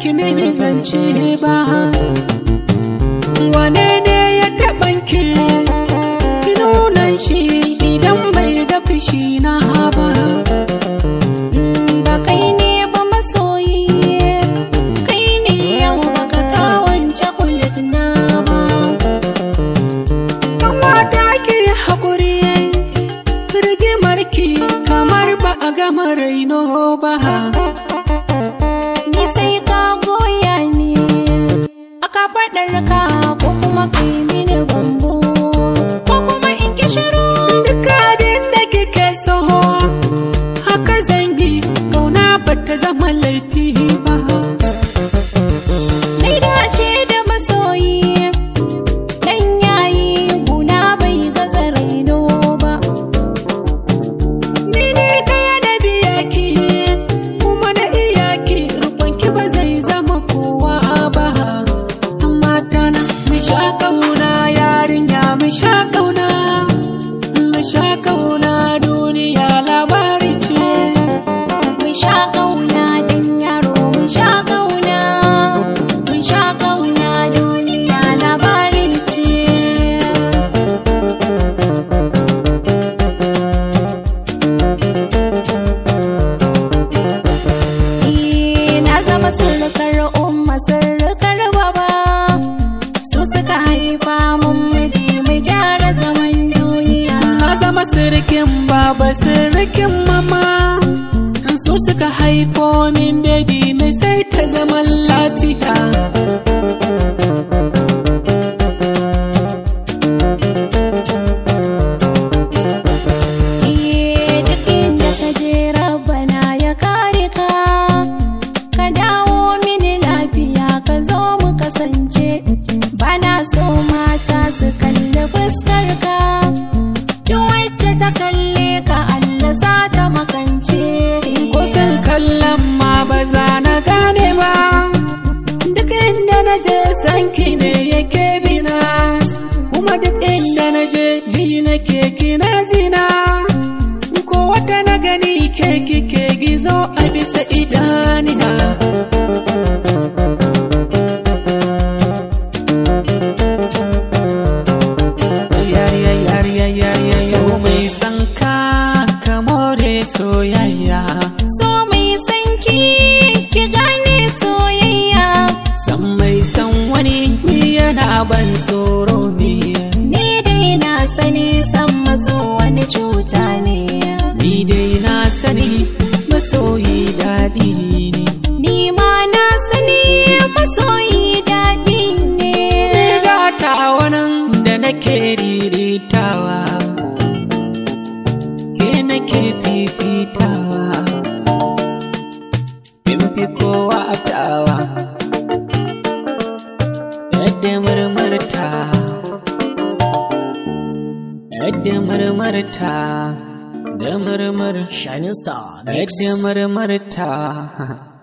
ki mini zance ba wane ne ya taɓan ki ki nuna shi idan bai ga fushi na ba ba kai ne ba masoyi kai ne yau baka kawance kulit na ba Kamata ki haƙuri rigimar ki kamar ba a gama raino ba ni sai ka goya ni aka faɗar ka ko kuma kai mini bambo ko kuma in ki shiru Duk abin da kike so haka zan yi kauna ba ta zama laifi ba Nai dace da masoyi dan yayi guna bai gaza raino ba Ni ne ɗaya na biya ki kuma na iya ki rukun ki ba zai zama kowa ba amma tana mu sha kauna yarinya mu sha kauna mu sha kauna duniya labari ce Mun sha ƙauna dan yaro mun sha ƙauna mun sha ƙauna duniya labarin ce Eh, na zama surukar umma surukar baba su suka haifa mun miji mu gyara zaman duniya na zama sirikin baba sirikin mama su suka haifo min baby mai sai ta zaman lafiya Eh, duk inda ka je rabbana ya kare ka ka dawo mini lafiya ka zo mu kasance bana so mata su kalli fuskar ka duk wacce ta kalle ka Allah sa ta makance kusan kallon ma ba za na gane ba duk inda na je sanki ne yake bina kuma duk inda na je ji nake kina jina ko wata na gani ke kike gizo a bisa idanina Yariya yariya yariya yau mai san ka ka more soyayya so mai sanki ki gane soyayya san mai san wani ni yana ban tsoro ne ni dai na sani san maso wani cuta ne ni dai na sani masoyi daɗi ne Ni ma na sani masoyi daɗi ne. ni gata wannan da nake riritawa ke nake fifitawa in fi kowa tawa yadda murmurta yadda murmurta da murmur Shining Star Mix. yadda murmurta